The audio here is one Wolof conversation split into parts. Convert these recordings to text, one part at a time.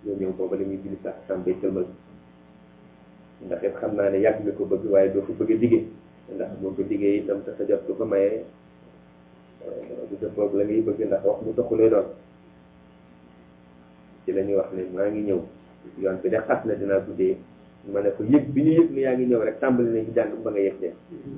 nga ñëw booba la muy julli sax sam bay sëlmal ndax it xam naa ne yàgg nga ko bëgg waaye doo ko bëgg a diggee ndax boo ko diggee itam te sa jot ko ko mayee du dëppoog la ngay bëgg ndax wax mu taxulee doon ci la ñuy wax ne maa ngi ñëw yoon bi de xas na dinaa guddee ma ne ko yëg bi ñu yëg ni yaa ngi ñëw rek tàmbali nañ ci jàng ba nga yëg de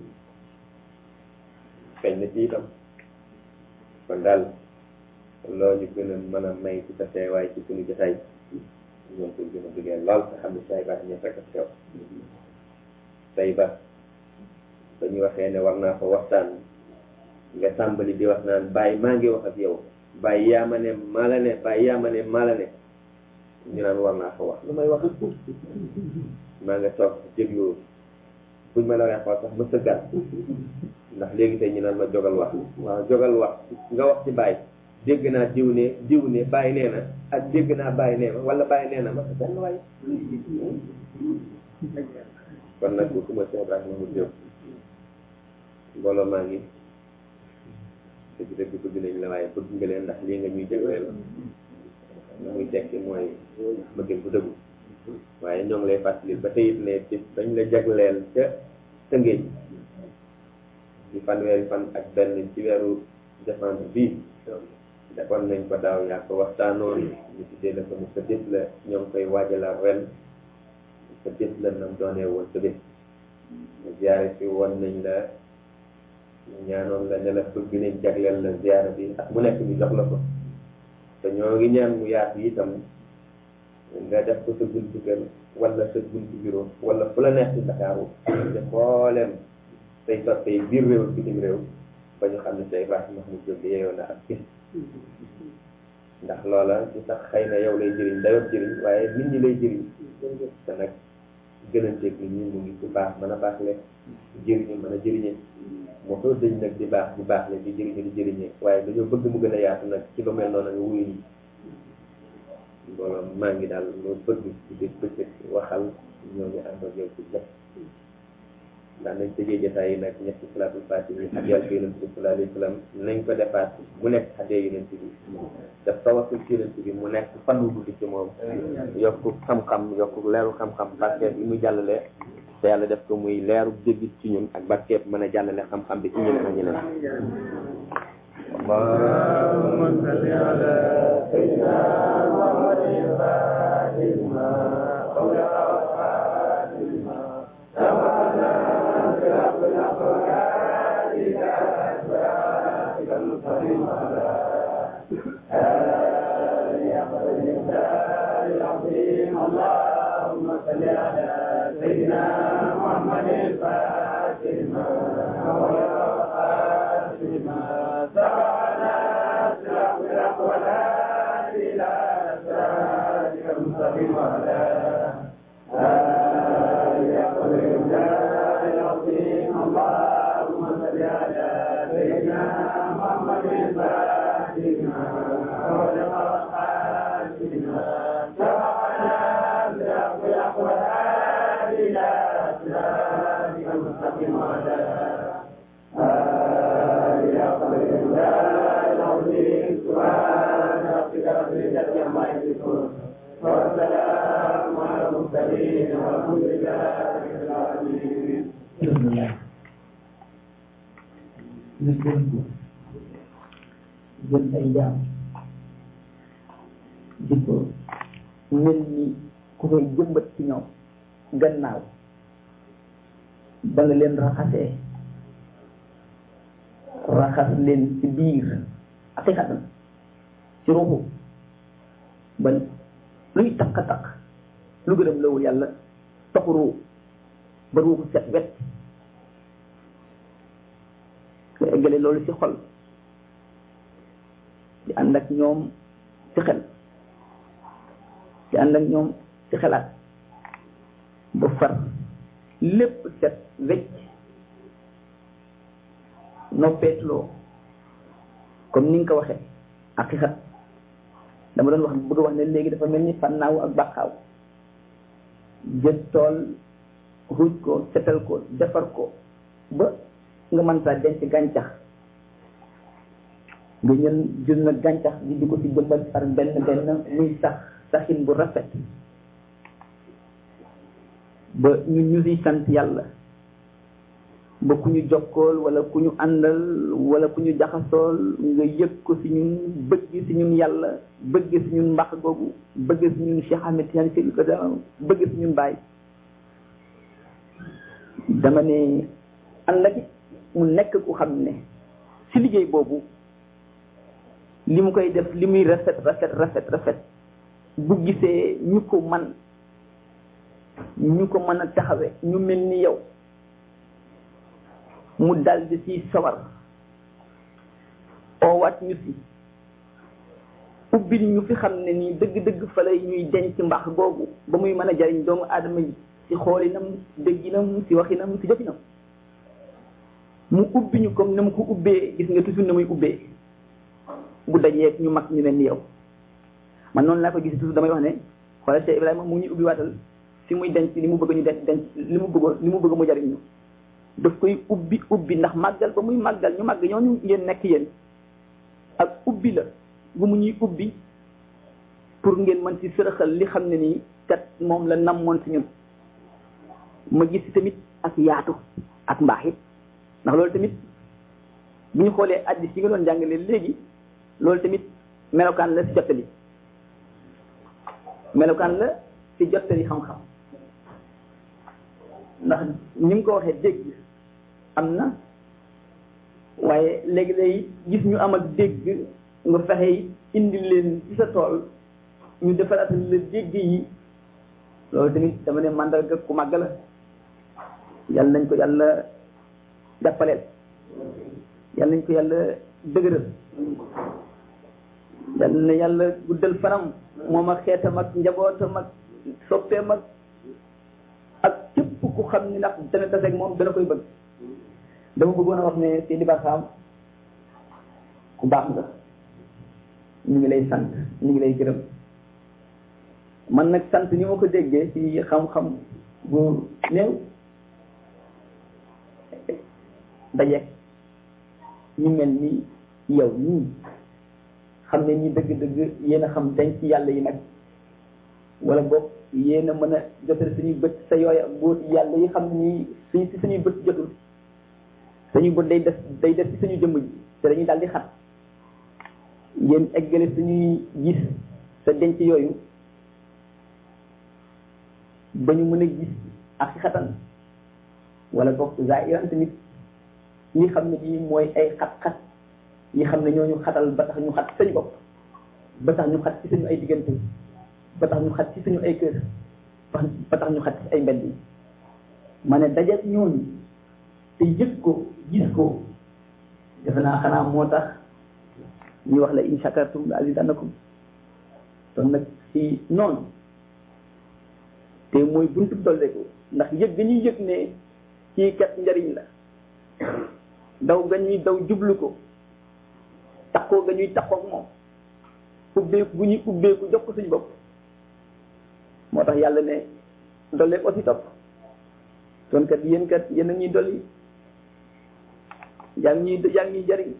feeñ na ci itam kon daal loo ñu gën a mën a may ci sa teewaay ci suñu jotaay ñoom ko gën a bëggee lool te xam ne say baax ñëpp rek a teew say ba ba ñu waxee ne war naa fa waxtaan nga tàmbali di wax naan bàyyi maa ngi wax ak yow bàyyi yaa ma ne maa la ne bàyyi yaa ma ne maa la ne ñu naan war naa fa wax lu may wax maa nga toog déglu buñ ma la waxee xool sax ma sëggaat ndax léegi tey ñu naan ma jogal wax waaw jogal wax nga wax ci bàyyi dégg naa diw ne diw ne bàyyi nee na ak dégg naa bàyyi nee ma wala bàyyi nee na ma sa benn waay kon nag bu kuma Cheikh Ibrahima mu jóg mbooloo maa ngi dëgg dëgg bëgg nañ la waaye bëgg nga leen ndax lii nga ñuy jagleel la muy tekki mooy bëggeel bu dëggu waaye ñoo ngi lay fàttali ba tey it ne bis dañ la jagleel ca tëngéej di fanweeri fan ak benn ci weeru décembre bii defoon nañ ko daaw yaa ko waxtaanoon ñu tuddee la ko mu sa bés la ñoo ngi koy waajalaat ren sa bés la nam doonee woon sa bés ziyaare si woon nañ la ñaanoon la ne la bëgg nañ jagleel la ziyaara bi ak mu nekk ñu jox la ko te ñoo ngi ñaan mu yaatu itam nga def ko sa buntu kër wala sa buntu bureau wala fu la neex ci Ndakaaru te xooleem say soppe yi biir réew bitim réew ba ñu xam ne say baax Mahmoud Diop yeeyoo na ak bis ndax loola ci sax xëy na yow lay jëriñ dayoo jëriñ waaye nit ñi lay jëriñ te nag gënanteeg nit ñi mu ngi ci baax mën a baax le jëriñu mën a jëriñe moo soo dëñ nag di baax di baax le di jëriñu di jëriñe waaye dañoo bëgg mu gën a yaatu nag ci lu mel noonu nga wuyu ñi mbooloo maa ngi daal loo bëgg ci biir bëccëg waxal ñoo ñu ànd ak yow ci lépp ndax nañ tëjee jotaay yi nag ñetti salaatul faatiha yi ak yàlla ci yonent bi sallallahu alayhi wa sallam nañ ko defaat mu nekk xadee yonent bi daf tawasul ci yonent bi mu nekk fan wu guddi ci moom yokku xam-xam yokku leeru xam-xam barkeeb bi mu jàllale te yàlla def ko muy leeru dégg ci ñun ak barkeeb mën a jàllale xam-xam bi ci ñeneen ak ñeneen اللهم صل على سيدنا محمد الفاتح لما أغلق والخاتم لما سبقنا صراط الأخلاق إلى صراطك المستقيم على آله أفضل الإحسان العظيم اللهم صل على سيدنا محمد الفاتح لما أغلق والخاتم لما سبقنا صراط الأخلاق إلى صراطك المستقيم على آله أفضل الإحسان العظيم اللهم صل على سيدنا محمد الفاتح لما أغلق والخاتم لما سبقنا صراط الأخلاق إلى صراطك المستقيم على آله أفضل الإحسان العظيم سبحان ربك رب العزة عما يصفون والسلام على المرسلين والحمد لله رب العالمين ñu gën ko jël ay jaam di ko mel ni ku koy jëmbat ci ñoom gannaaw ba nga leen raxasee raxas leen ci biir aqiqatan ci ruuxu ba luy takk-takk lu gërëm lawul yàlla taxu ruu ba ruuxu set wet nga eggale loolu ci xol di ànd ak ñoom ci xel di ànd ak ñoom ci xelaat ba far lépp set wecc noppeetuloo comme ni nga ko waxee aqiqat dama doon wax bëgg wax ne léegi dafa mel ni fannaaw ak bàqaaw jël tool ruuj ko setal ko defar ko ba nga mën saa denc gàncax nga ñën jël na gàncax gi di ko ci jëmbal par benn benn muy sax saxin bu rafet ba ñu ñu siy sant yàlla ba ku ñu jokkool wala ku ñu àndal wala ku ñu jaxasool nga yëg ko si ñun bëgg si ñun yàlla bëgg si ñun mbax googu bëgg si ñun Cheikh Ahmed Tidiane Sy ko bëgg si ñun Baye dama ne ànd ak mu nekk ku xam ne si liggéey boobu li mu koy def li muy rafet rafet rafet rafet bu gisee ñu ko man ñu ko mën a taxawe ñu mel ni yow mu daldi ci sawar oowaat ñu si ubbil ñu fi xam ne nii dëgg-dëgg fa lay ñuy denc mbaax googu ba muy mën a jariñ doomu aadama yi ci xoolinam dégginam ci waxinam ci jëfinam mu ubbi ñu comme na mu ko ubbee gis nga toujours na muy ubbee bu dajeeg ñu mag ñu ne ni yow man noonu laa ko gis toujours damay wax ne xoolal Cheikh Ibrahima mu ngi ñuy ubbi waatal fi muy denc li mu bëgg ñu denc denc li mu bëggoon li mu bëgg mu jariñ ñu daf koy ubbi ubbi ndax màggal ba muy màggal ñu màgg ñooñu ngeen nekk yéen ak ubbi la bu mu ñuy ubbi pour ngeen mën ci sërëxal li xam ne nii kat moom la namoon si ñun ma gis ci tamit ak yaatu ak mbaax it ndax loolu tamit bu ñu xoolee addis yi nga doon jàngale léegi loolu tamit melokaan la si jottali melokaan la si jottali xam-xam ndax ni mu ko waxee dégg am na waaye léegi-léegi gis ñu am ak dégg nga fexe indi leen ci sa tool ñu defaraat la dégg yi loolu tamit dama ne màndarga ku màgg la yàlla nañ ko yàlla jàppaleel yàlla nañ ko yàlla dëgëral yàlla na yàlla guddal fanam moom ak xeetam ak njabootam ak soppeem ak ak képp ku xam ni ndax dana taseeg moom dana koy bëgg dama bëggoon a wax ne Seydi Barham ku baax nga ñu ngi lay sant ñu ngi lay gërëm man nag sant ni ma ko déggee ci xam-xam bu néew dajeeg ñu mel ni yow nii xam ne ñi dëgg-dëgg yéen a xam denc yàlla yi nag wala boog yéen a mën a jotale suñuy bët sa yooya bu yàlla yi xam ne nii suñ si suñuy bët jotul suñuy bët day des day des ci suñu jëmm ji te dañuy daal di xat yéen eggale suñuy gis sa denc yooyu ba ñu mën a gis ak xatan wala boog zaahiran tamit ñi xam ne bii mooy ay xat-xat ñi xam ne ñooñu xatal ba tax ñu xat sañu bopp ba tax ñu xat ci suñu ay diggante ba tax ñu xat ci suñu ay kër ba tax ñu xat ci ay mbedd yi ma ne dajeeg ñooñu te yëg ko gis ko defe naa xanaa moo tax ñu wax la in shakartum la azidannakum kon nag ci noonu te mooy buntu dolleeku ndax yëg ga ñuy yëg ne kii kat njariñ la daw ga ñuy daw jublu ko takkoo ga ñuy takkook moom ubbeeku gu ñuy ubbeeku jox ko suñu bopp moo tax yàlla ne dollee ko si topp kon kat yéen kat yéen a ñuy dolli yaa ngi ñuy yaa ngi ñuy jariñ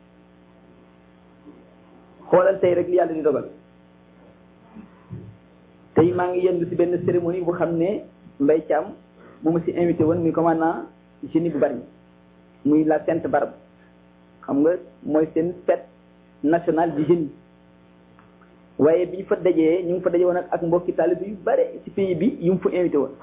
xoolal tey rek li yàlla di dogal tey maa ngi yendu si benn cérémonie bu xam ne Mbay Caam bu ma si invité woon muy commandant génie bu bari muy la Sainte Barbe xam nga mooy seen fête nationale du génie waaye bi ñu fa dajee ñu ngi fa daje woon ak mbokki taalibe yu bare ci pays bi yu mu fa invité woon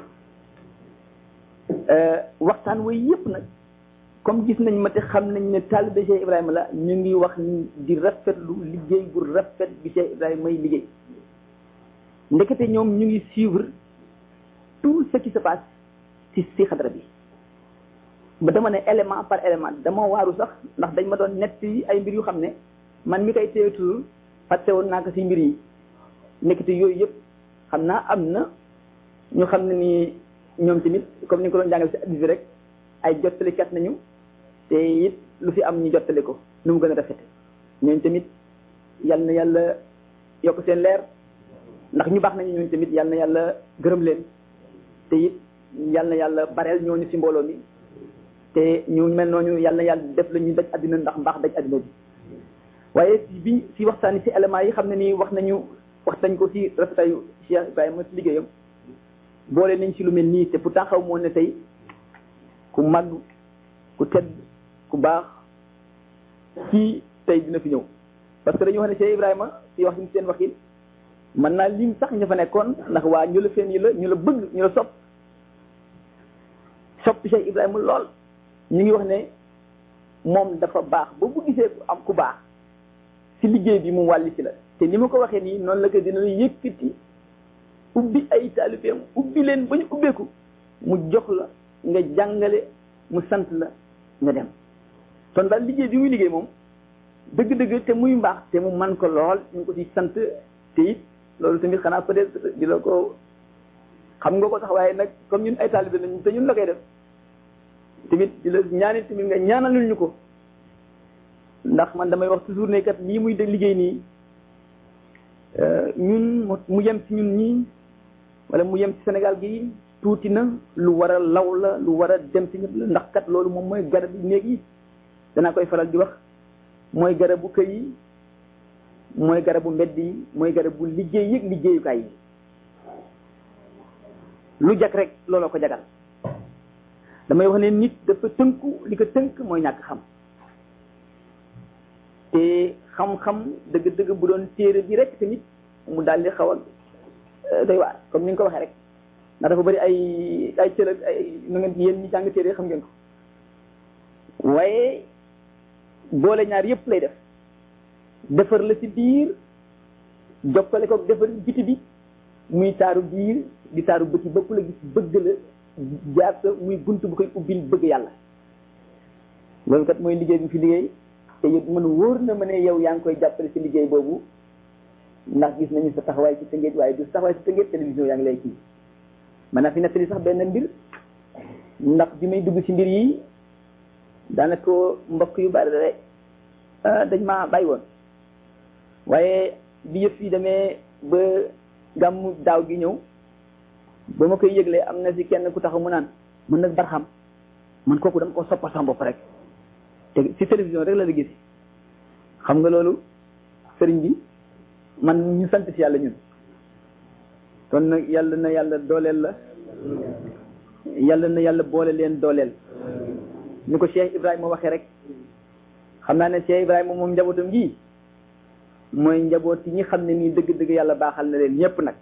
waxtaan way yëpp nag comme gis nañ ma te xam nañ ne taalibe Cheikh Ibrahima la ñu ngi wax di rafetlu liggéey bu rafet bi Cheikh Ibrahima may liggéey ndekete ñoom ñu ngi suivre tout ce qui se passe ci ci xadra bi ba dama ne élément par élément dama waaru sax ndax dañ ma doon nett ay mbir yu xam ne man mi koy teetul fàtte woon naa ko ci mbir yi nekkite yooyu yëpp xam naa am na ñu xam ne ni ñoom tamit comme ni nga ko doon jàngal ci addis bi rek ay jottalikat nañu te it lu fi am ñu jottali ko nu mu gën a rafete ñooñu tamit yal na yàlla yokk seen leer ndax ñu baax nañu ñooñu tamit yal na yàlla gërëm leen te it yal na yàlla bareel ñooñu ci mbooloo mi te ñu mel noonu yal na yàlla def la ñuy daj àddina ndax mbaax daj àddina bi waaye bi ci waxtaan ci éléments yi xam ne nii wax nañu wax nañ ko ci rafetayu Cheikh Ibrahima ci liggéeyam boole nañ ci lu mel nii te pourtant xaw moo ne tey ku màgg ku tedd ku baax ci tey dina fi ñëw parce que dañu wax ne Cheikh Ibrahima ci wax seen waxin mën naa lim sax ña fa nekkoon ndax waa ñu la fen yi la ñu la bëgg ñu la sopp sopp Cheikh Ibrahima lool ñu ngi wax ne moom dafa baax ba bu gisee ku am ku baax ci liggéey bi mu wàlli si la te ni ma ko waxee nii noonu la ko dina yëkkati ubbi ay taalibeem ubbi leen ba ñu ubbeeku mu jox la nga jàngale mu sant la nga dem kon daal liggéey bi muy liggéey moom dëgg-dëgg te muy mbaax te mu man ko lool ñu ngi ko ci sant te it loolu tamit xanaa peut-être di la ko xam nga ko sax waaye nag comme ñun ay taalibe lañu te ñun la koy def tamit di la ñaanit tamit nga ñaanalul ñu ko ndax man damay wax toujours ne kat lii muy de liggéey nii ñun mu yem ci ñun ñii wala mu yem ci Sénégal gi tuuti na lu war a law la lu war a dem ci ñëpp la ndax kat loolu moom mooy garab yi néeg yi danaa koy faral di wax mooy garabu kër yi mooy garabu mbedd yi mooy garabu liggéey yëg liggéeyukaay yi lu jag rek looloo ko jagal damay wax ne nit dafa tënku li ko tënk mooy ñàkk xam te xam-xam dëgg-dëgg bu doon téere bi rek tamit mu daal di xaw a doy waar comme ni nga ko waxee rek ndax dafa bëri ay ay cër ak ay nu ngeen yéen ñi jàng téere xam ngeen ko waaye boole ñaar yëpp lay def defar la ci biir jokkale ko defar biti bi muy taaru biir di taaru bëti bëpp la gis bëgg la jaar sa muy bunt bu koy ubbil bëgg yàlla loolu kat mooy liggéey bi fi liggéey te it man wóor na ma ne yow yaa ngi koy jàppale ci liggéey boobu ndax gis nañu sa taxawaay ci tëngeej waaye du taxawaay ci tëngeej télévision yaa ngi lay kii man naa fi nettali sax benn mbir ndax bi may dugg ci mbir yi daanaka mbokk yu bari rek dañ maa bàyyi woon waaye bi yëf yi demee ba gàmmu daaw gi ñëw ba ma koy yëglee am na si kenn ku taxaw mu naan man nag barxam man kooku dama ko soppal sama bopp rek te ci télévision rek la la gis xam nga loolu sëriñ bi man ñu sant ci yàlla ñun kon nag yàlla na yàlla dooleel la yàlla na yàlla boole leen dooleel ni ko Cheikh Ibrahima waxee rek xam naa ne Cheikh Ibrahima moom njabootam gi mooy njaboot yi ñi xam ne nii dëgg-dëgg yàlla baaxal na leen ñëpp nag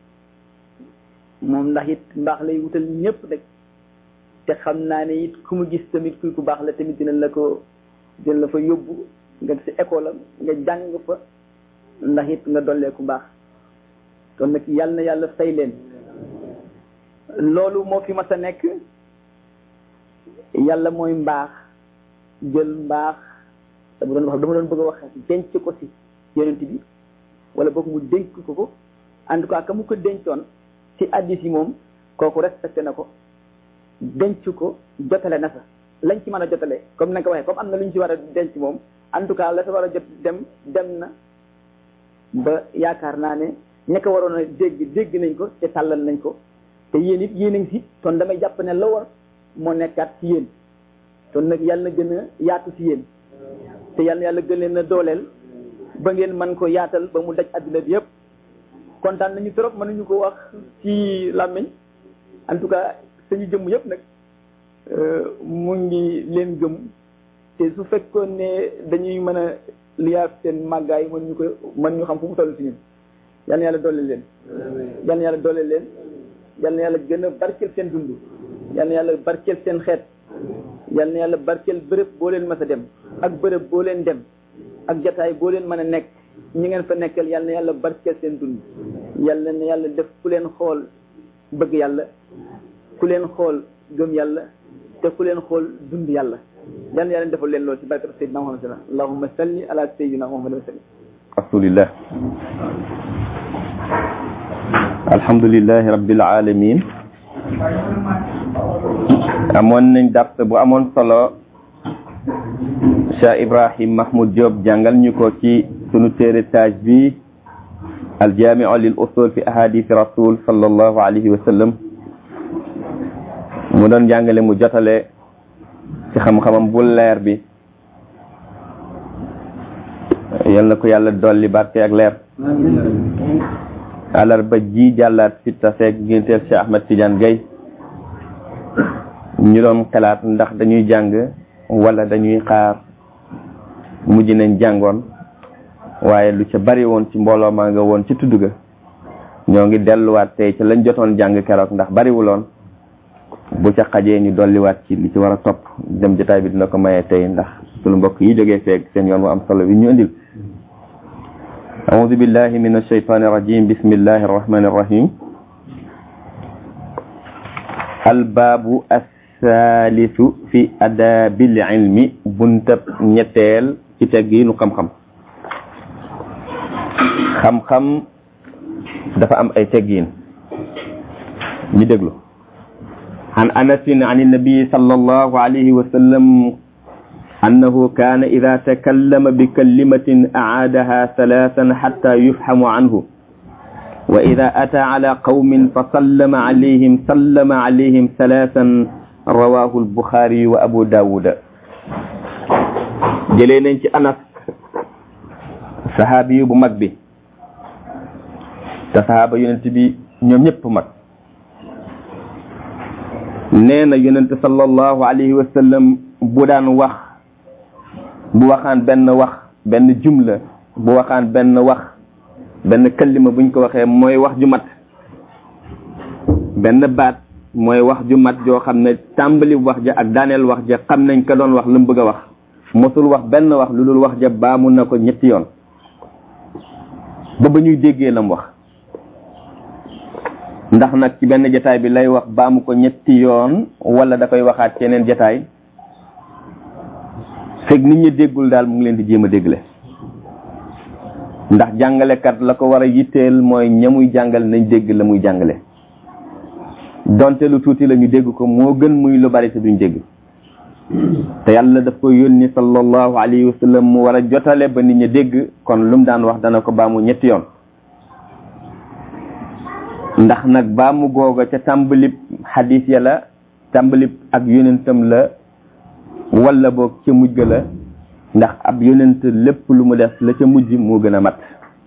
moom ndax it mbaax lay wutal ñëpp rek te xam naa ne it ku mu gis tamit kuy ku baax la tamit dina la ko dina la fa yóbbu nga si école am nga jàng fa ndax it nga dollee ku baax kon nag yàlla na yàlla fay leen loolu moo fi mas a nekk yàlla mooy mbaax jël mbaax dama doon wax dama doon bëgg a wax denc ko si yonent bi wala boog mu dénk ko ko en tout cas ka mu ko dencoon ci addis yi moom kooku respecté na ko denc ko jotale na fa lañ ci mën a jotale comme na nga ko waxee comme am na lu ñu ci war a denc moom en tout cas la sa war a jot dem dem na ba yaakaar naa ne ña ko waroon a dégg dégg nañ ko te tàllal nañ ko te yéen it yéen a ngi si kon damay jàpp ne la war moo nekkaat ci yéen kon nag yàlla na gën a yaatu ci yéen te yàlla na yàlla gën leen a dooleel ba ngeen mën ko yaatal ba mu daj adduna bi yëpp kontaan nañu trop mënuñu ko wax ci làmmiñ en tout cas suñu jëmm yëpp nag mu ngi leen gëm te su fekkoon ne dañuy mën a liyaaf seen màggaay mën ñu ko mën ñu xam fu mu toll ci ñun yal na yàlla doole leen yal na yàlla doole leen yal na yàlla gën a barkeel seen dund yal na yàlla barkeel seen xeet yal na yàlla barkeel bërëb boo leen mës a dem ak bërëb boo leen dem ak jataay boo leen mën a nekk ñi ngeen fa nekkal yal na yàlla barkeel seen dund yal na yàlla def ku leen xool bëgg yàlla ku leen xool gëm yàlla te ku leen xool dund yàlla yal na yàlla defal leen loolu ci barkat Seydina Muhammad sallam allahumma salli ala sayyidina Muhammad wa sallim rasulillah alhamdulillahi rabbil alamin amoon nañ dars bu amoon solo Cheikh Ibrahim Mahmoud Diop jàngal ñu ko ci sunu téere taaj bi aljamiu lil usul fi ahadith rasul sallallahu alayhi wa sallam mu doon jàngale mu jotale ci xam-xamam bu leer bi yal na ko yàlla dolli barke ak leer àllarba ji jàllaat si taseeg génteel Cheikh Ahmed Tidiane Gaye ñu doon xalaat ndax dañuy jàng wala dañuy xaar mujj nañ jàngoon waaye lu ca bari woon ci mbooloo maa nga woon ci tudd ga ñoo ngi delluwaat tey ci lañ jotoon jàng keroog ndax bariwuloon bu ca xajee ñu dolliwaat ci li ci war a topp dem jotaay bi dina ko maye tey ndax sunu mbokk yi jógee feeg seen yoon mu am solo bi ñu indil أعوذ بالله من الشيطان الرجيم بسم الله الرحمن الرحيم الباب الثالث في أداب العلم بنتب نتيل ci teggiinu xam-xam xam-xam dafa am ay teggiin ñu déglu عن أنس عن النبي صلى الله عليه وسلم أنه كان إذا تكلم بكلمة أعادها ثلاثا حتى يفهم عنه وإذا أتى على قوم فسلم عليهم سلم عليهم ثلاثا رواه البخاري وأبو داود jëlee nañ ci anas saxaabi yu bu mag bi te saxaaba yonent bi ñoom ñëpp mag nee na yonent sallallahu alayhi wa sallam bu daan wax bu waxaan benn wax benn jumla bu waxaan benn wax benn kallima buñ ko waxee mooy wax ju mat benn baat mooy wax ju mat joo xam ne tàmbali wax ja ak daaneel wax ja xam nañ ka doon wax lu mu bëgg a wax mosul wax benn wax lu dul wax ja baamu na ko ñetti yoon ba ba ñuy déggee lam wax ndax nag ci benn jataay bi lay wax baamu ko ñetti yoon wala da koy waxaat ci yeneen jataay fekk nit ñi déggul daal mu ngi leen di jéem a déggle ndax jàngalekat la ko war a yitteel mooy ñamuy jàngal nañ dégg la muy jàngale donte lu tuuti la ñu dégg ko moo gën muy lu bari te duñ dégg te yàlla daf ko yónni sallallahu alayhi wa sallam mu war a jotale ba nit ñi dégg kon lu mu daan wax dana ko baamu ñetti yoon ndax nag baamu googa ca tàmbalib xadis ya la tàmbalib ak yonentam la wala boog ca mujj ga la ndax ab yonent lépp lu mu def la ca mujj moo gën a mat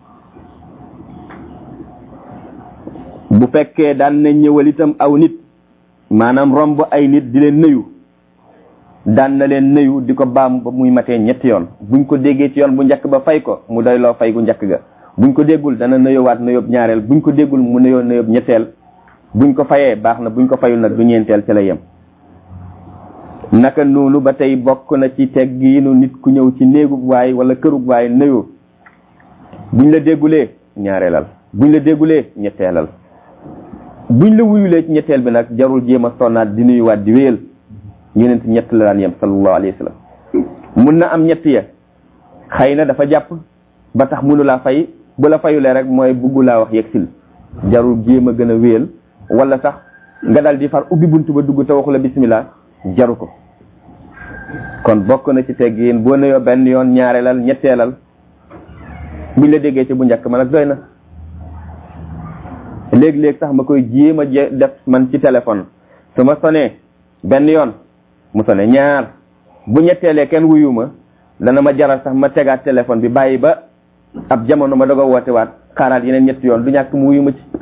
bu fekkee daan na ñëwal itam aw nit maanaam romb ay nit di leen nuyu daan na leen nuyu di ko baam ba muy matee ñetti yoon buñ ko déggee ci yoon bu njëkk ba fay ko mu doy loo fay gu njëkk ga buñ ko déggul dana nuyowaat nuyób ñaareel buñ ko déggul mu nuyoo nuyób ñetteel buñ ko fayee baax na buñ ko fayul nag du ñeenteel ci la yem naka noonu ba tey bokk na ci teggiinu nit ku ñëw ci néegub waay wala kërub waay nuyu buñ la déggulee ñaareelal buñ la déggulee ñetteelal buñ la wuyulee ci ñetteel bi nag jarul jéem a sonnaat di nuyuwaat di wéyal yonent ñett la daan yem sallallahu alayhi wa sallam mun na am ñett ya xëy na dafa jàpp ba tax mënu laa fay bu la fayulee rek mooy buggu laa wax yegsil jarul jéem a gën a wéyal wala sax nga dal di far ubbi buntu ba dugg te waxu la bismillah jaru ko kon bokk na ci teggin boo nuyoo benn yoon ñaareelal ñetteelal buñ la déggee ci bu njëkk ma nag doy na léeg-léeg sax ma koy jéem a def man ci téléphone su ma sonee benn yoon mu sone ñaar bu ñetteelee kenn wuyu ma dana ma jaral sax ma tegaat téléphone bi bàyyi ba ab jamono ma doog a woote waat xaaraat yeneen ñetti yoon du ñàkk mu wuyu ma ci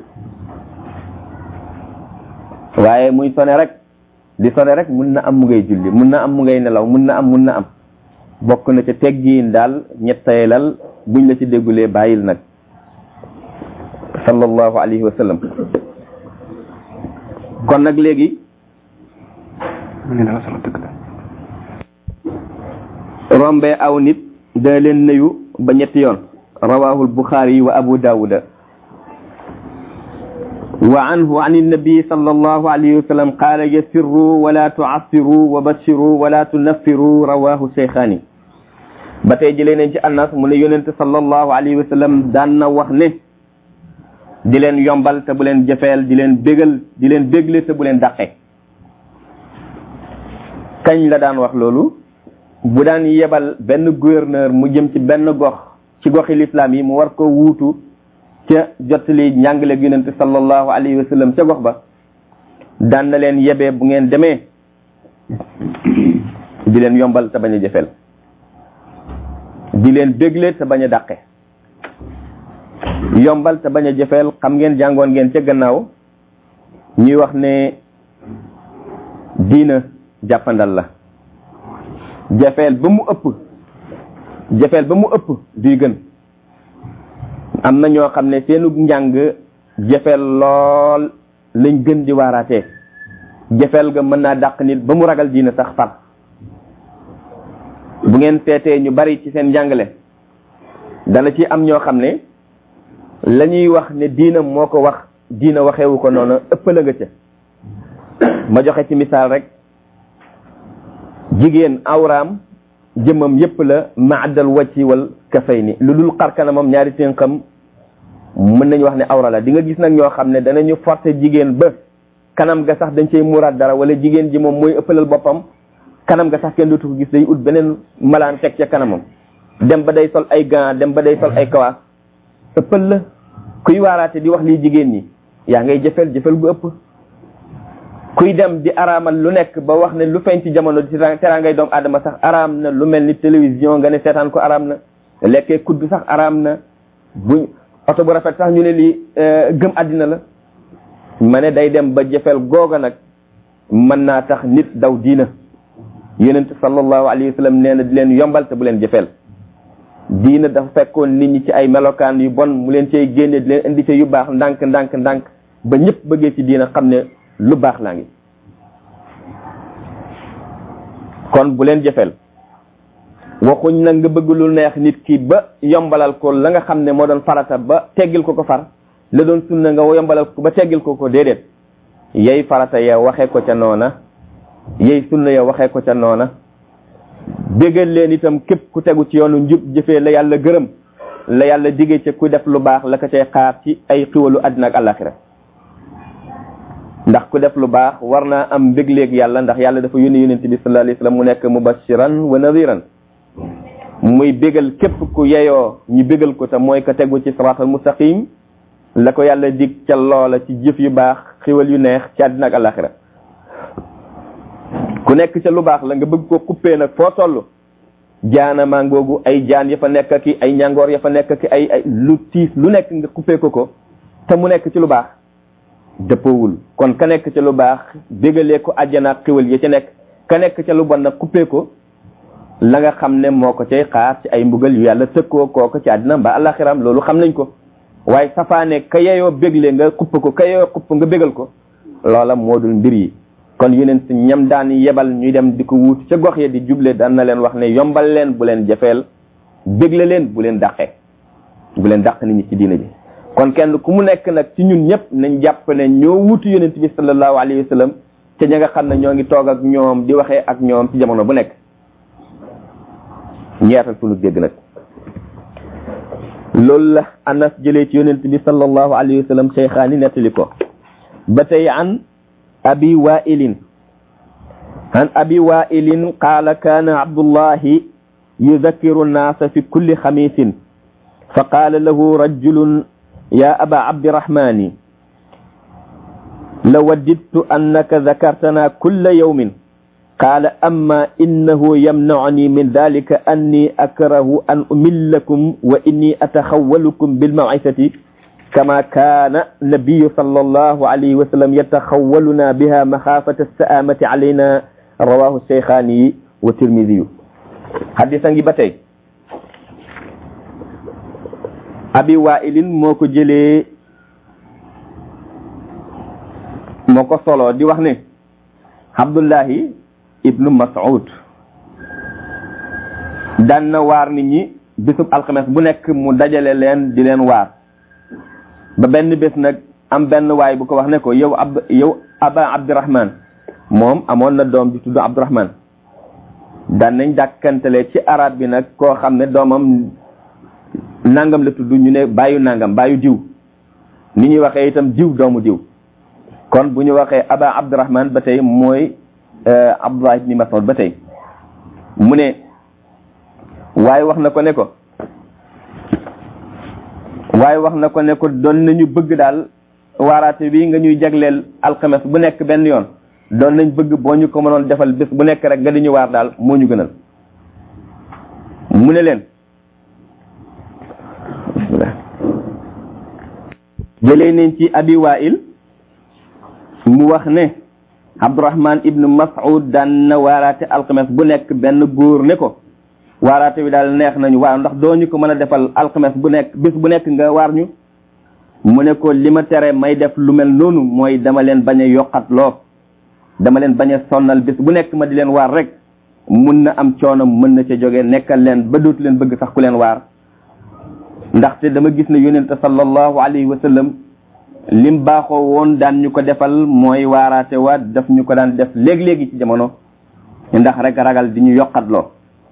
waaye muy sone rek di sone rek mun na am mu ngay julli mun na am mu ngay nelaw mun na am mun na am bokk na ca teggiin daal ñetteelal buñ la ci déggulee bàyyil nag sallallahu alayhi wa sallam kon nag léegi rombee aw nit dana leen nuyu ba ñetti yoon rawahul buxaari wa abu daawuda wa anhu an annabi sallallahu alayhi wa sallam qaala yassirru wala tu'assiru wa bashiru wala tunaffiru rawahu sheykhani ba tey jëlee nañ ci annas mu ne yonent sallallahu alayhi wa sallam daan na wax ne di leen yombal te bu leen jëfeel di leen bégal di leen bégle te bu leen dàqe kañ la daan wax loolu bu daan yebal benn gouverneur mu jëm ci benn gox ci goxi lislaam yi mu war ko wuutu ca jottali njàngale yonent sallallahu alayhi wa sallam ca gox ba daan na leen yebee bu ngeen demee di leen yombal te bañ a jëfeel di leen bégle te bañ a dàqe yombal te bañ a jëfeel xam ngeen jàngoon ngeen ca gannaaw ñuy wax ne diina jàppandal la jafeel ba mu ëpp jafeel ba mu ëpp duy gën am na ñoo xam ne seenu njàng jafeel lool lañ gën di waaraatee jafeel ga mën naa dàq nit ba mu ragal diina sax far bu ngeen seetee ñu bari ci seen njàngale dana ci am ñoo xam ne la ñuy wax ne diina moo ko wax diina waxewu ko noonu ëppala nga ca ma joxe ci misaal rek jigéen awraam jëmmam yépp la maadal wacci wal kafay ni lu dul xar kanamam ñaari tënkam mën nañu wax ne awra la di nga gis nag ñoo xam ne danañu forcer jigéen ba kanam ga sax dañ cey muuraat dara wala jigéen ji moom mooy ëppalal boppam kanam ga sax kenn dootu ko gis day ut beneen malaan teg ca kanamam dem ba day sol ay gants dem ba day sol ay kawaas ëppal la kuy waaraate di wax lii jigéen ñi yaa ngay jëfel jëfel gu ëpp kuy dem di araamal lu nekk ba wax ne lu feeñ ci jamono ci teraa ngay doomu aadama sax araam na lu mel ni télévision nga ne seetaan ko araam na lekkee kudd sax araam na bu oto bu rafet sax ñu ne lii gëm àddina la ma ne day dem ba jëfel googa nag mën naa tax nit daw diina yonent sallallahu alayhi wa sallam nee na di leen yombal te bu leen jëfel diina dafa fekkoon nit ñi ci ay melokaan yu bon mu leen cay génne di leen indi ca yu baax ndànk ndànk ndànk ba ñëpp bëggee ci diina xam ne lu baax laa ngi kon bu leen jëfel waxuñ nag nga bëgg lu neex nit ki ba yombalal ko la nga xam ne moo doon farata ba teggil ko ko far la doon sunna nga yombalal ko ba teggil ko ko déedéet yey farata ya waxee ko ca noona yey sunna ya waxee ko ca noona bégal leen itam képp ku tegu ci yoonu njub jëfee la yàlla gërëm la yàlla digee ca ku def lu baax la ko cay xaar ci ay xiwalu àddina ak àllaaxira ndax ku def lu baax war naa am mbégleeg yàlla ndax yàlla dafa yónni yonent bi sallallahu alayhi wasallam mu nekk mubashiran wa nadiran muy bégal képp ku yeyoo ñu bégal ko te mooy ko tegu ci siraatal mustaqim la ko yàlla dig ca loola ci jëf yu baax xiwal yu neex ci àddina ak àllaaxira ku nekk ca lu baax la nga bëgg ko kuppee nag foo toll jaana maa ngoogu ay jaan ya fa nekk ki ay ñangoor ya fa nekk ki ay ay lu tiis lu nekk nga kuppee ko ko te mu nekk ci lu baax dëppawul kon ka nekk ca lu baax bégalee ko àjjana ak xiwal ya ca nekk ka nekk ca lu bon nag kuppee ko la nga xam ne moo ko cay xaar ci ay mbugal yu yàlla tëkkoo kooko ci àddina mbaa alaxiram loolu xam nañ ko waaye safaane ka yeyoo bégle nga kupp ko ka yeyoo kupp nga bégal ko loola moo dul mbir yi kon yeneen si ñam daan yebal ñuy dem di ko wuuti ca gox ya di juble daan na leen wax ne yombal leen bu leen jafeel bégle leen bu leen dàqee bu leen dàq nit ñi ci diina ji kon kenn ku mu nekk nag ci ñun ñëpp nañ jàpp ne ñoo wuutu yonent bi sallallahu alayhi wa sallam te ña nga xam ne ñoo ngi toog ak ñoom di waxee ak ñoom ci jamono bu nekk ñeetal sunu dégg nag loolu la anas jëlee ci yonent bi sallallahu alayhi wa sallam cheykhaani nettali ko ba tey an abi wailin an abi wailin qaala kaana abdullahi yudakkiru nnaasa fi kulli xamisin fa qaala lahu rajulun ya aba abdirahmani لوددت أنك ذكرتنا كل يوم قال أما إنه يمنعني من ذلك أني أكره أن أملكم وإني أتخولكم بالموعظة كما كان النبي صلى الله عليه وسلم يتخولنا بها مخافة السآمة علينا رواه الشيخاني والترمذي حديثا بتي أبي وائل موكو جلي موكو صلو دي وخني عبد الله ibnu mas'ud daan na waar nit ñi bisub alxames bu nekk mu dajale leen di leen waar ba benn bés nag am benn waay bu ko wax ne ko yow ab yow aba abdurahman moom amoon na doom di tudd abdurahman daan nañ dàkkantale ci arab bi nag koo xam ne doomam nangam la tudd ñu ne bàyyu nangam bàyyu diw ni ñuy waxee itam diw doomu diw kon bu ñu waxee aba abdurahman ba tey mooy abdullah ibni mas'ud ba tey mu ne waaye wax na ko ne ko waaye wax na ko ne ko doon nañu bëgg daal waaraate bi nga ñuy jagleel alxames bu nekk benn yoon doon nañ bëgg boo ñu ko mënoon defal bés bu nekk rek nga di ñu waar daal moo ñu gënal mu ne leen bismillah jëlee nañ ci abi wail mu wax ne abdurahman ibnu mas'ud daan na waaraate alxames bu nekk benn góor ne ko waaraate bi daal neex nañu waaw ndax doo ñu ko mën a defal alxames bu nekk bis bu nekk nga waar ñu mu ne ko li ma tere may def lu mel noonu mooy dama leen bañ a yokkat loo dama leen bañ a sonnal bis bu nekk ma di leen waar rek mun na am coono mën na ca jóge nekkal leen ba dootu leen bëgg sax ku leen waar ndaxte dama gis ne yonente sallallahu alayhi wa sallam lim baaxoo woon daan ñu ko defal mooy waaraate wa daf ñu ko daan def léegi-léegi ci jamono ndax rek ragal di ñu yokkatloo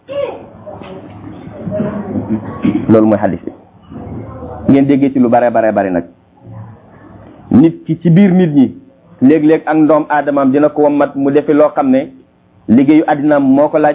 loolu mooy xadis bi ngeen déggee ci lu bare bare bari nag nit ki ci biir nit ñi léeg-léeg ak ndoom aadamaam dina ko wammat mu defi loo xam ne liggéeyu àddinaam moo ko laaj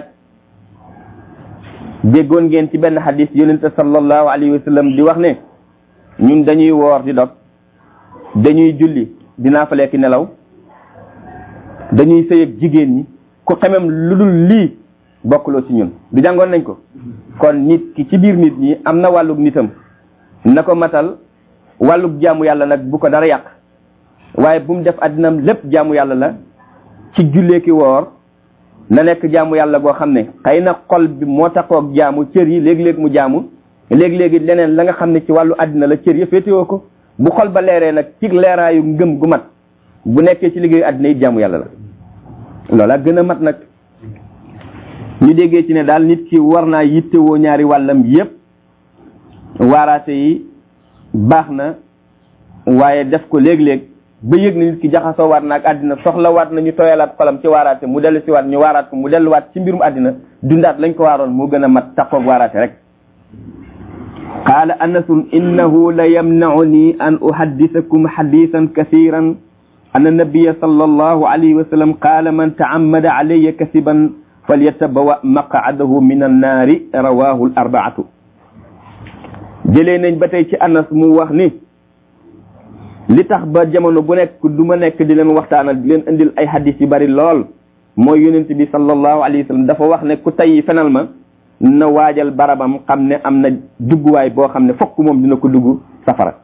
déggoon ngeen ci benn xadis yonente sallallahu alayhi wa sallam di wax ne ñun dañuy woor di dog dañuy julli dinaa fa lekk nelaw dañuy sëy ak jigéen ñi ku xemem lu dul lii bokkuloo ci ñun du jàngoon nañ ko kon nit ki ci biir nit ñi am na wàllug nitam na ko matal wàllug jaamu yàlla nag bu ko dara yàq waaye bu mu def addinam lépp jaamu yàlla la ci jullee ki woor na nekk jaamu yàlla goo xam ne xëy na xol bi moo taxoog jaamu cër yi léegi-léegi mu jaamu léegi-léegi leneen la nga xam ne ci wàllu àddina la cër ya féetewoo ko bu xol ba leeree nag ci leeraayu ngëm gu mat bu nekkee ci liggéeyu àddina yi jaamu yàlla la loola gën a mat nag ñu déggee ci ne daal nit ki war naa yittewoo ñaari wàllam yépp waaraate yi baax na waaye def ko léeg-léeg ba yëg na nit ki jaxasoo waat na ak àddina soxla waat na ñu tooyalaat xolam ci waaraate mu dellu si waat ñu waaraat ko mu delluwaat ci mbirum àddina dundaat lañ ko waaroon moo gën a mat taxoog waaraate rek qaala anasun innahu la yamnauni an uhaddisakum hadisan kasiran anna nabiya sallallahu alayhi wa sallam qaala man ta'ammada alayya kasiban falyatabawa maq'adahu min annaari rawahu al arbaatu jëlee nañ ba tey ci anas mu wax ni li tax ba jamono bu nekk du ma nekk di leen waxtaanal di leen indil ay hadis yu bari lool mooy yonent bi sallallahu alayhi wa sallam dafa wax ne ku tey fenal ma na waajal barabam xam ne am na dugguwaay boo xam ne fokk moom dina ko dugg safara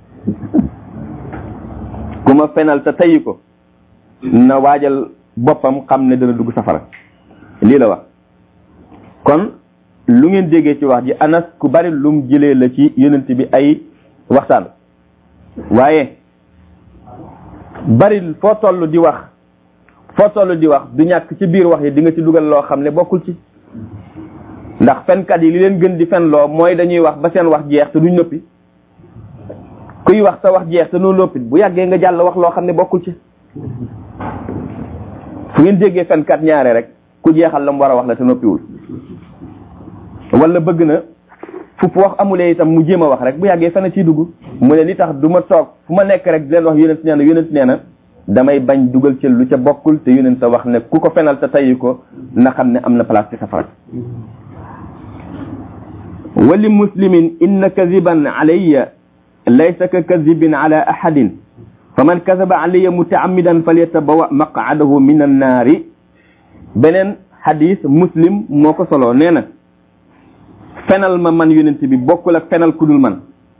ku ma fenal te tey ko na waajal boppam xam ne dana dugg safara lii la wax kon lu ngeen déggee ci wax ji anas ku bari lum jëlee la ci yonent bi ay waxtaan waaye bari foo toll di wax foo toll di wax du ñàkk ci biir wax yi di nga ci dugal loo xam ne bokkul ci ndax fenkat yi li leen gën di fen loo mooy dañuy wax ba seen wax jeex te duñ noppi kuy wax sa wax jeex te noo noppi bu yàggee nga jàll wax loo xam ne bokkul ci fu ngeen déggee fenkat ñaare rek ku jeexal la mu war a wax la te noppiwul wala bëgg na fu wax amulee itam mu jéem a wax rek bu yàggee fenn ciy dugg mu ne li tax du ma toog fu ma nekk rek di leen wax yonent nee na yonent nee na damay bañ dugal ci lu ca bokkul te yonent sa wax ne ku ko fenal te tayyi ko na xam ne am na place ci safara wali muslimin inna kaziban alayya laysa ka kazibin ala ahadin fa man kazaba alayya mutaamidan falyatabawa maqadahu min annaari beneen hadis muslim moo ko soloo nee na fenal ma man yonent bi bokkul ak fenal ku dul man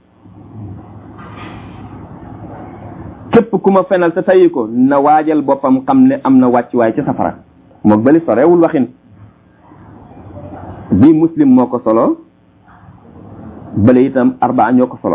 képp ku ma fenal te tayi ko na waajal boppam xam ne am na wàccuwaay ci safara moog bali sorewul waxin bii muslim moo ko solo bale itam arbaa ñoo ko solo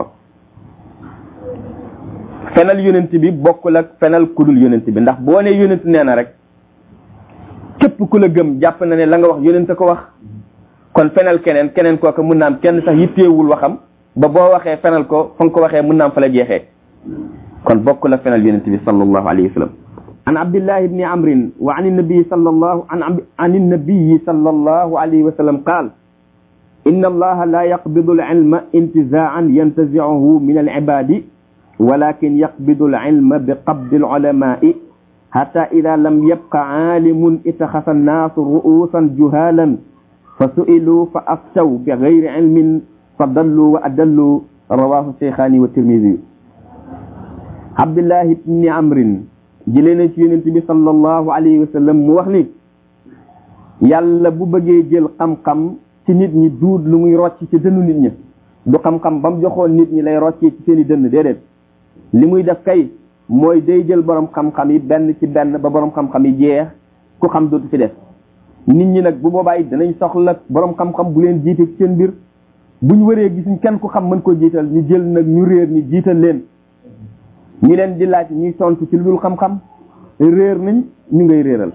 fenal yonent bi bokkul ak fenal ku dul yonent bi ndax boo ne yonent nee na rek képp ku la gëm jàpp na ne la nga wax yonent ko wax kon fenal keneen keneen kooka mun naam kenn sax yitteewul waxam ba boo waxee fenal ko fa nga ko waxee mun naam fa la jeexee kon bokk la fenal yonent bi sallallahu alayhi wa sallam an abdillah ibni amrin wa an nabii sallallahu an an nabii sallallahu alayhi wa sallam qaal إن الله لا يقبض العلم انتزاعا ينتزعه من العباد ولكن يقبض العلم بقبض العلماء حتى إذا لم يبق عالم اتخذ الناس رؤوسا جهالا فسئلوا فأفتوا بغير علم فضلوا وأدلوا رواه الشيخان والترمذي عبد الله بن عمرو جلنا ci yonent bi sallallahu alayhi wa sallam mu wax ni yàlla bu bëggee jël xam-xam ci nit ñi duut lu muy rocc ci dënnu nit ñi du xam-xam ba mu joxoon nit ñi lay roccee ci seen i dënn déedéet li muy def kay mooy day jël borom xam-xam yi benn ci benn ba borom xam-xam yi jeex ku xam dootu fi def nit ñi nag bu boobaa it danañ soxla borom xam-xam bu leen jiite ci seen mbir bu ñu waree gisuñ kenn ku xam mën koo jiital ñu jël nag ñu réer ñu jiital leen ñi leen di laaj ñuy tontu ci lu dul xam-xam réer nañ ñu ngay réeral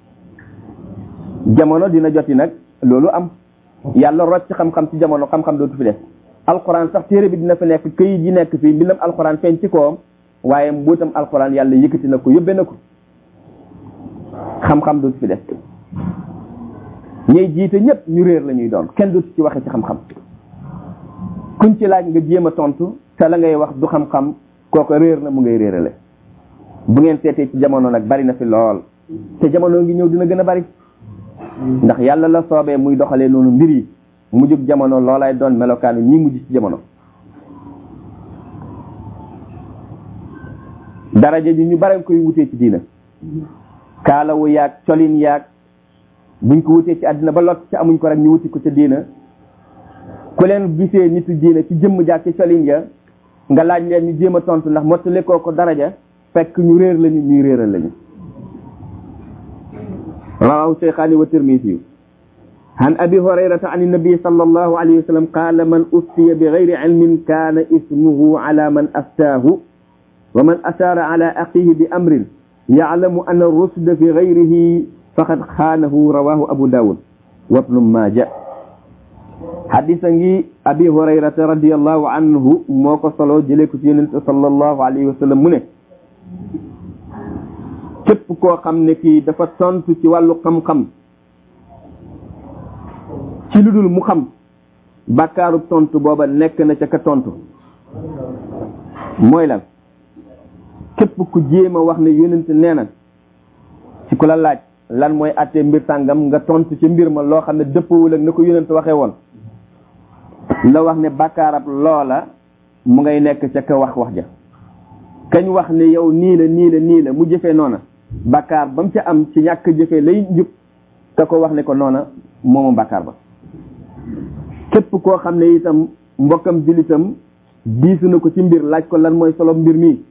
jamono dina joti nag loolu am yàlla rocc xam-xam ci jamono xam-xam dootu fi def alxuraan sax téere bi dina fi nekk këyit yi nekk fii mbindam alxuraan feeñ ci kawam waaye mbootam alxuraan yàlla yëkkati na ko yóbbe na ko xam-xam dootu fi def ñuy jiite ñëpp ñu réer la ñuy doon kenn dootu ci waxe ci xam-xam kuñ ci laaj nga jéem a tontu te la ngay wax du xam-xam kooko réer na mu ngay réerale bu ngeen seetee ci jamono nag bari na fi lool te jamono ngi ñëw dina gën a bari ndax yàlla la soobee muy doxalee noonu mbir yi mujjug jamono loolay doon melokaanu ñi mujj ci jamono daraja ji ñu bare koy wutee ci diina kaalawu yaag colin yaag buñ ko wutee ci àddina ba lot ci amuñ ko rek ñu wuti ko ca diina ku leen gisee nitu diina ci jëmm jaag ci colin ya nga laaj leen ñu jéem a tontu ndax mottali koo ko daraja fekk ñu réer lañu ñuy réeral lañu rawahu shaykhani wa tirmisi عن أبي هريرة عن النبي صلى الله عليه وسلم قال من أفتي بغير علم كان اسمه على من أفتاه ومن أشار على أخيه بأمر يعلم أن الرشد في غيره فقد خانه رواه أبو داود وابن ماجه حديث أبي هريرة رضي الله عنه موقع صلى صلى الله عليه وسلم منه képp koo xam ne kii dafa tontu ci wàllu xam-xam ci lu dul mu xam bàkkaaru tontu booba nekk na ca ka tontu mooy lan képp ku jéem a wax ne yonent nee na ci ku la laaj lan mooy àttee mbir sàngam nga tontu ci mbir ma loo xam ne dëppawul ak na ko yonent waxee woon la wax ne bàkkaarab loola mu ngay nekk ca ka wax wax ja kañ wax ne yow nii la nii la nii la mu jëfee noona bàkkaar ba mu ca am ci ñàkk jëfee lay njub ka ko wax ne ko noona moomu bàkkaar ba képp koo xam ne itam mbokkam julitam diisu na ko ci mbir laaj ko lan mooy solo mbir mi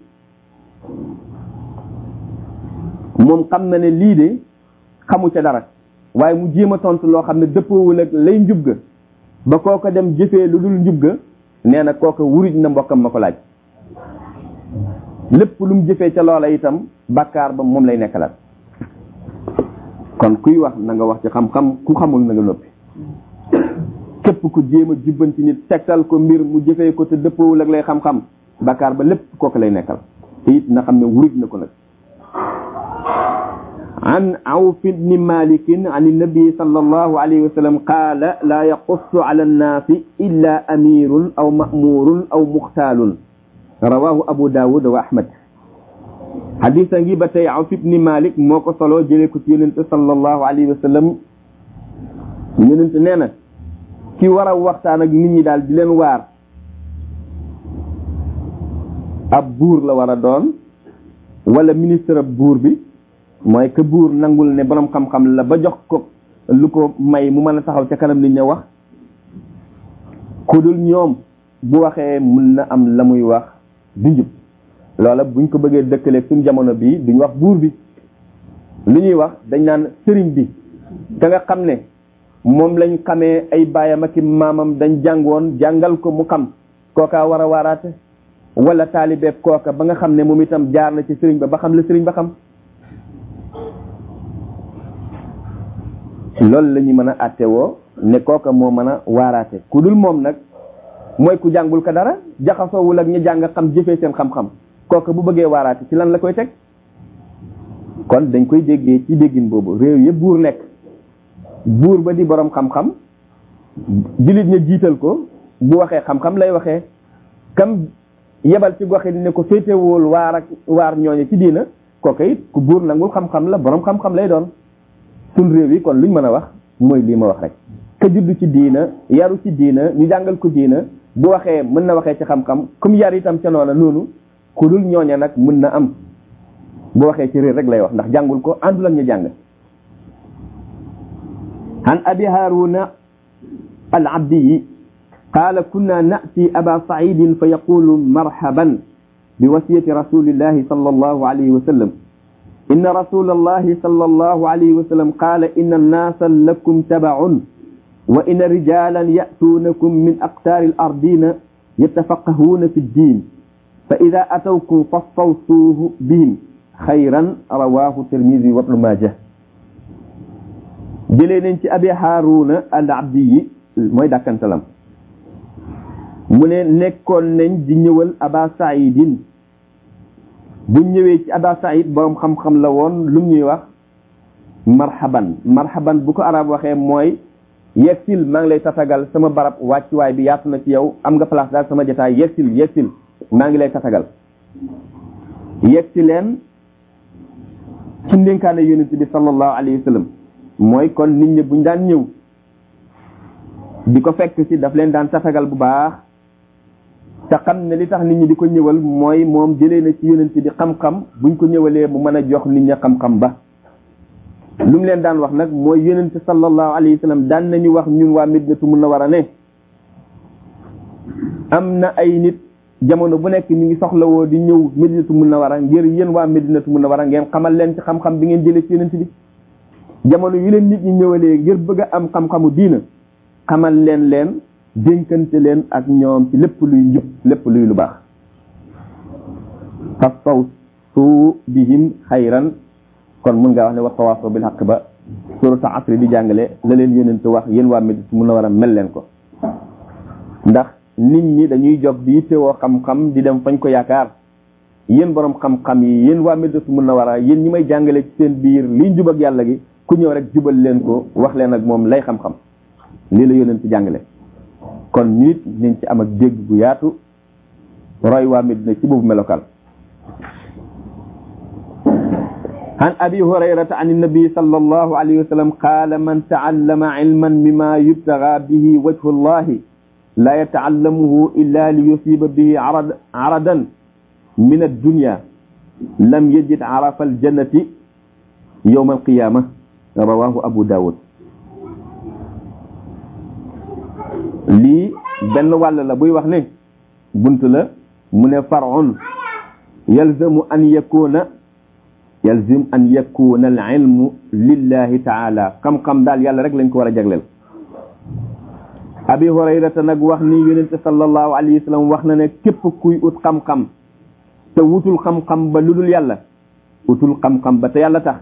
moom xam na ne lii de xamu ca dara waaye mu jéem a tontu loo xam ne dëppoowul ak lay njub ga ba kooko dem jëfee lu dul njub ga nee na kooka wuruj na mbokkam ma ko laaj lépp lu mu jëfee ca loola itam bàkkaar ba moom lay nekkalaat kon kuy wax na nga wax ci xam-xam ku xamul na nga noppi képp ku jéem a jubbanti nit tegtal ko mbir mu jëfee ko te dëppawul ak lay xam-xam bàkkaar ba lépp kooku lay nekkal te it na xam ne wuruj na ko nag عن عوف بن مالك عن النبي صلى الله عليه وسلم قال لا يقص على الناس إلا أمير أو مأمور أو مختال رواه أبو داود وأحمد حديث نجيبة عوف بن مالك موكو صلو جليك يونت صلى الله عليه وسلم يونت نينا ki war a waxtaan ak nit ñi daal di leen waar ab buur la war a doon wala ministre ab buur bi mooy que buur nangul ne borom xam-xam la ba jox ko lu ko may mu mën a taxaw ca kanam nit ña wax ku dul ñoom bu waxee mun na am la muy wax du njub loola buñ ko bëggee dëkkaleeg suñ jamono bii duñ wax buur bi lu ñuy wax dañ naan sëriñ bi ka nga xam ne moom lañ xamee ay baayam ak maamam dañ jàngoon jàngal ko mu xam kooka war a waaraate wala taalibeeb kooka ba nga xam ne moom itam jaar na ci sëriñ ba ba xam la sëriñ ba xam loolu la ñu mën a àtte woo ne kooka moo mën a waaraate ku dul moom nag mooy ku jàngul ko dara jaxasoowul ak ñu jàng xam jëfee seen xam-xam kooka bu bëggee waaraate ci lan la koy teg kon dañ koy déggee ci déggin boobu réew yëpp buur nekk buur ba di borom xam-xam jullit ña jiital ko bu waxee xam-xam lay waxee kam yebal ci gox yi ne ko féetewul waar ak waar ñooñu ci diina kooka it ku buur nangul xam-xam la borom xam-xam lay doon sun réew yi kon luñ mën a wax mooy lii ma wax rek ka juddu ci diina yaru ci diina ñu jàngal ko diina bu waxee mën na waxee ci xam-xam comme yar itam ca noona noonu ku dul ñooña nag mën na am bu waxee ci réer rek lay wax ndax jàngul ko àndul ak ñu jàng عن أبي هارون العبدي قال كنا نأتي أبا سعيد فيقول مرحبا بوصية رسول الله صلى الله عليه وسلم إن رسول الله صلى الله عليه وسلم قال إن الناس لكم تبع وإن رجالا يأتونكم من أقطار الأرضين يتفقهون في الدين فإذا أتوكم فاستوصوه بهم خيرا رواه الترمذي وابن ماجه jëlee nañ ci abi haaruna al abdi yi mooy dàkkantalam mu ne nekkoon nañ di ñëwal aba saidin bu ñëwee ci aba said borom xam-xam la woon lu ñuy wax marhaban marhaban bu ko arab waxee mooy yegsil maa ngi lay tatagal sama barab wàccuwaay bi yaatu na ci yow am nga place daal sama jotaay yegsil yegsil maa ngi lay tatagal yegsi leen ci ndénkaane yonent bi sallallahu alayhi wa sallam mooy kon nit ñi buñ daan ñëw di ko fekk ci daf leen daan tatagal bu baax te xam ne li tax nit ñi di ko ñëwal mooy moom jëlee na ci yonent bi xam-xam buñ ko ñëwalee mu mën a jox nit ñi xam-xam ba lu mu leen daan wax nag mooy yonent sallallahu alayhi wa sallam daan nañu wax ñun waa Medinatu Munawwara ne am na ay nit jamono bu nekk ñu ngi soxlawoo di ñëw Medinatu Munawwara ngir yéen waa Medinatu Munawwara ngeen xamal leen ci xam-xam bi ngeen jëlee ci yonent bi jamono yu leen nit ñi ñëwalee ngir bëgg a am xam-xamu diina xamal leen leen dénkante leen ak ñoom ci lépp luy njub lépp luy lu baax fastaw suu bihim xayran kon mun ngaa wax ne wa tawaasaw bil xaq ba surata asri di jàngale la leen yonent wax yéen waa Medinatu Munawwara mel leen ko ndax nit ñi dañuy jóg di yittewoo xam-xam di dem fañ ko yaakaar yéen borom xam-xam yi yéen waa Medinatu Munawwara yéen ñi may jàngale ci seen biir liy njub ak yàlla gi ku ñëw rek jubal leen ko wax leen ak moom lay xam-xam lii la yonent ci jàngale kon nit nañ ci am ak dégg bu yaatu roy waa Medina ci boobu melokaan عن أبي هريرة عن النبي صلى الله عليه وسلم قال من تعلم علما مما يبتغى به وجه الله لا يتعلمه إلا ليصيب به عرض عرضا من الدنيا لم يجد عرف الجنة يوم القيامة رواه أبو داود lii benn wàll la buy wax ne bunt la mu ne farun yalzamu an yakuna yalzim an yakuna al ilmu lillahi taala xam-xam daal yàlla rek lañ ko war a jagleel abi hurayrata nag wax ni yonente sallallahu alayhi wa sallam wax na ne képp kuy ut xam-xam te wutul xam-xam ba lu dul yàlla utul xam-xam ba te yàlla tax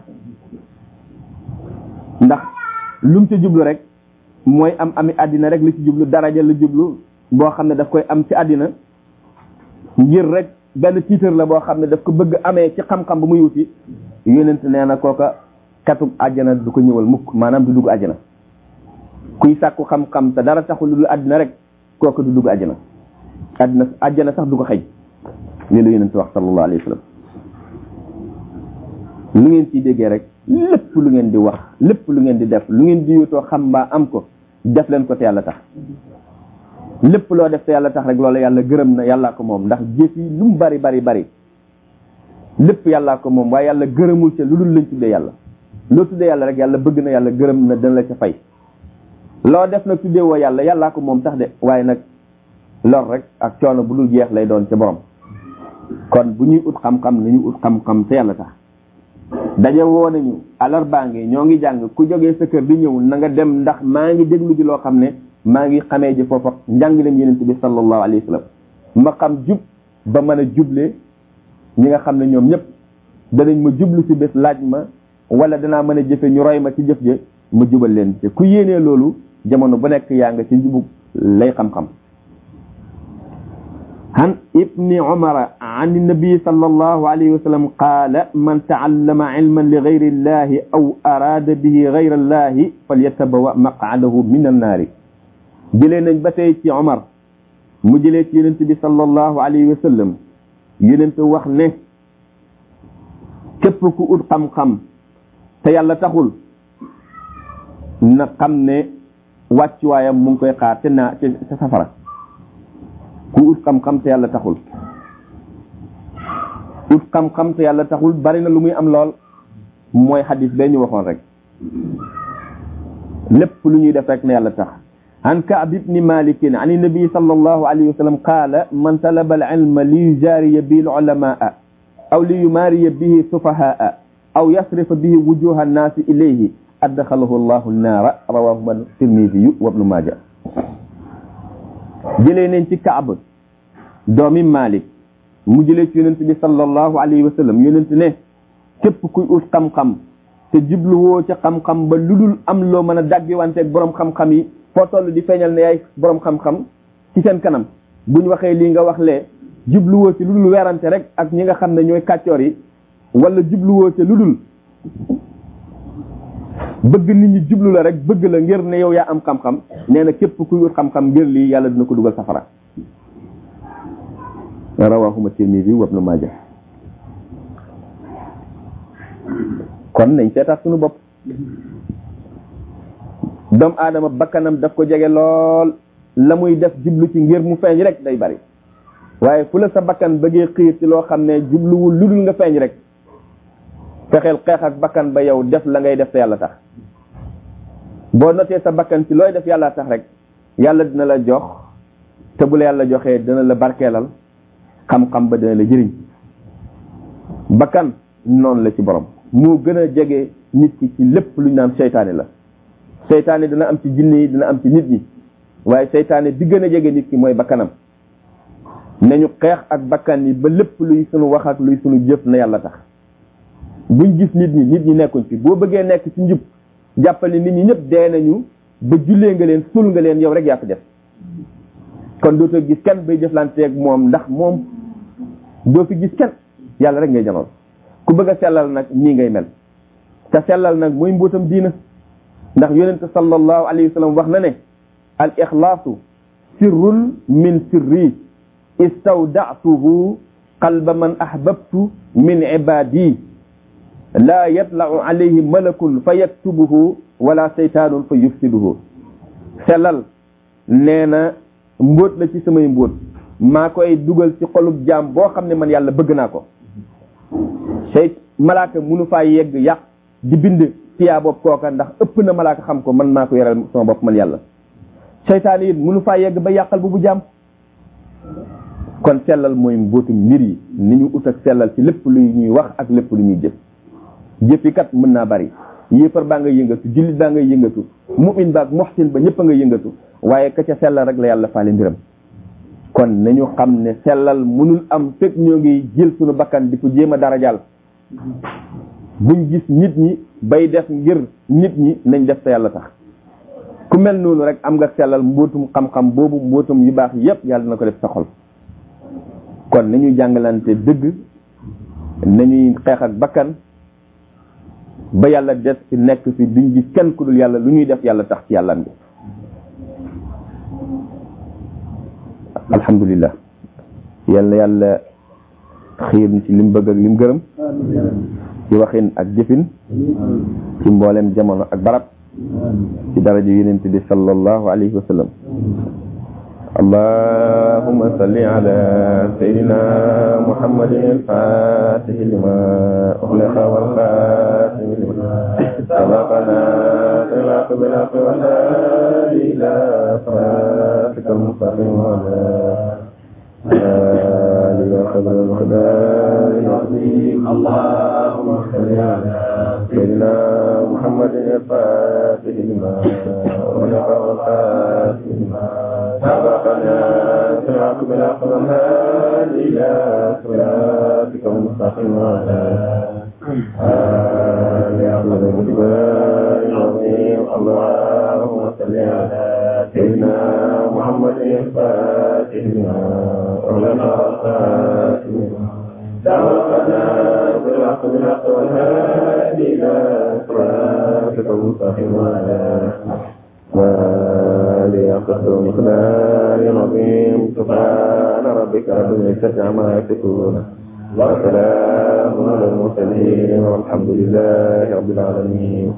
ndax lum ci jublu rek mooy am ami àddina rek li ci jublu daraja la jublu boo xam ne daf koy am ci àddina ngir rek benn tiitar la boo xam ne daf ko bëgg amee ci xam-xam ba muy wuti yonent nee na kooka katub àjjana du ko ñëwal mukk maanaam du dugg àjjana kuy sàkku xam-xam te dara taxul lu dul àddina rek kooka du dugg àjjana àddina àjjana sax du ko xëy lii la yonent wax sallallahu alayhi wa sallam lu ngeen ciy déggee rek lépp lu ngeen di wax lépp lu ngeen di def lu ngeen di yóotoo xam mbaa am ko def leen ko te yàlla tax lépp loo def te yàlla tax rek loolu yàlla gërëm na yàllaa ko moom ndax jëf yi lu mu bari bari bari lépp yàllaa ko moom waaye yàlla gërëmul ca lu dul lañ tuddee yàlla loo tuddee yàlla rek yàlla bëgg na yàlla gërëm na dana la ca fay loo def nag tuddee woo yàlla yàllaa ko moom tax de waaye nag lor rek ak coono bu dul jeex lay doon ca borom kon bu ñuy ut xam-xam nañu ut xam-xam te yàlla tax daje woo nañu alarbaa ngi ñoo ngi jàng ku jógee sa kër di ñëw na nga dem ndax maa ngi déglu ji loo xam ne maa ngi xamee ji foofa njàngaleem yenent bi sallallahu alayhi wa sallam ma xam jub ba mën a juble ñi nga xam ne ñoom ñëpp danañ ma jublu ci bés laaj ma wala danaa mën a jëfe ñu roy ma ci jëf je ma jubal leen te ku yéenee loolu jamono bu nekk yaa nga ci njubug lay xam-xam عن ابن عمر عن النبي صلى الله عليه وسلم قال من تعلم علما لغير الله أو أراد به غير الله فليتبوأ مقعده من النار جلنا بتي عمر مجلت ينتبي صلى الله عليه وسلم ينت وخنه képp ku ut xam-xam te yàlla taxul na xam ne wàccuwaayam mu ngi koy xaar te naa te safara ku ut xam-xam te yàlla taxul ut xam-xam te yàlla taxul bari na lu muy am lool mooy xadis bee ñu waxoon rek lépp lu ñuy def rek ne yàlla tax عن كعب بن مالك عن النبي صلى الله عليه وسلم قال من طلب العلم ليجاري به العلماء أو ليماري به السفهاء أو يصرف به وجوه الناس إليه أدخله الله النار رواه الترمذي وابن ماجه jëlee nañ ci Kaab doomi Malik mu jëlee ci yonent bi sallallahu alayhi wa sallam yonent ne képp kuy ut xam-xam te jubluwoo ca xam-xam ba lu dul am loo mën a daggiwanteeg borom xam-xam yi foo toll di feeñal ne yaay borom xam-xam ci seen kanam buñ waxee lii nga wax lee jubluwoo ci lu dul werante rek ak ñi nga xam ne ñooy kàccoor yi wala jubluwoo ca lu dul bëgg nit ñi jublu la rek bëgg la ngir ne yow yaa am xam-xam nee na képp kuy wut xam-xam ngir lii yàlla dina ko dugal safara rawahuma tirmidi wa ibnu maaja kon nañ seetaat suñu bopp doomu aadama bakkanam daf ko jege lool la muy def jublu ci ngir mu feeñ rek day bari waaye fu la sa bakkan bëggee xiir ci loo xam ne jubluwul lu dul nga feeñ rek fexeel xeex ak bakkan ba yow def la ngay def te yàlla tax boo notee sa bakkan ci looy def yàlla tax rek yàlla dina la jox te bu la yàlla joxee dina la barkeelal xam-xam ba dina la jëriñ bakkan noonu la ci borom moo gën a jege nit ki ci lépp lu ñu naan seytaane la seytaane dina am ci jinne yi dina am ci nit ñi waaye seytaane bi gën a jege nit ki mooy bakkanam nañu xeex ak bakkan yi ba lépp luy sunu wax ak luy sunu jëf na yàlla tax buñ gis nit ñi nit ñi nekkuñ fi boo bëggee nekk ci njub jàppale nit ñi ñëpp dee nañu ba jullee nga leen sul nga leen yow rek yaa fi def kon dootoo gis kenn bay jëflanteeg moom ndax moom doo fi gis kenn yàlla rek ngay janoon ku bëgg a sellal nag nii ngay mel te sellal nag mooy mbóotam diina ndax yonente sallallahu alayhi wa sallam wax na ne al ixlaasu sirrun min sirri istawdatuhu qalba man ahbabtu min ibadi laa yatlau alayhi malakun fa yaktubuhu wala seytaanun fa yufsiduhu sellal nee na mbóot la ci samay mbóot maa koy dugal ci xolub jaam boo xam ne man yàlla bëgg naa ko sey malaaka munu faa yegg yàq di bind fiyaa bopp kooka ndax ëpp na malaaka xam ko man maa ko yoral sama bopp man yàlla seytaan it munu faa yegg ba yàqal bu bu jaam kon sellal mooy mbóotum mbir yi ni ñu ut ak sellal ci lépp lu ñuy wax ak lépp lu ñuy jëf jëfi kat mën naa bari yéefar baa nga yëngatu jullit baa nga yëngatu mu'min baak muhsin ba ñëpp a nga yëngatu waaye ka ca sellal rek la yàlla faale mbiram kon nañu xam ne sellal mënul am fekk ñoo ngi jël suñu bakkan di ko jéem a darajaal buñ gis nit ñi bay def ngir nit ñi nañ def te yàlla tax ku mel noonu rek am nga sellal mbootum xam-xam boobu mbootum yu baax yépp yàlla na ko def sa xol kon nañuy jàngalante dëgg nañuy xeex ak bakkan ba yàlla des fi nekk fi duñ gis kenn ku dul yàlla lu ñuy def yàlla tax ci yàllam bi alhamdulillah yal na yàlla xiir ci lim bëgg ak lim gërëm ci waxin ak jëfin ci mboolem jamono ak barab ci daraja yonent bi sallallahu alayhi wa sallam اللهم صل على سيدنا محمد الفاتح لما أغلق والخاتم لما سبقنا صراط بالحق والهادي إلى صراطك المستقيم وعلى آله وصحبه المقدار العظيم اللهم صل على سيدنا محمد الفاتح لما أغلق والخاتم لما سبقنا صراط بالحق والهادي إلى صراطك المستقيم وعلى آله أفضل المقدار العظيم اللهم صل على سيدنا محمد الفاتح لما أغلق والخاتم لما سبقنا بالحق بالحق والهادي إلى صراطك المستقيم وعلى وليقصر مقدار عظيم سبحان ربك رب العزة عما يصفون وسلام على المرسلين والحمد لله رب العالمين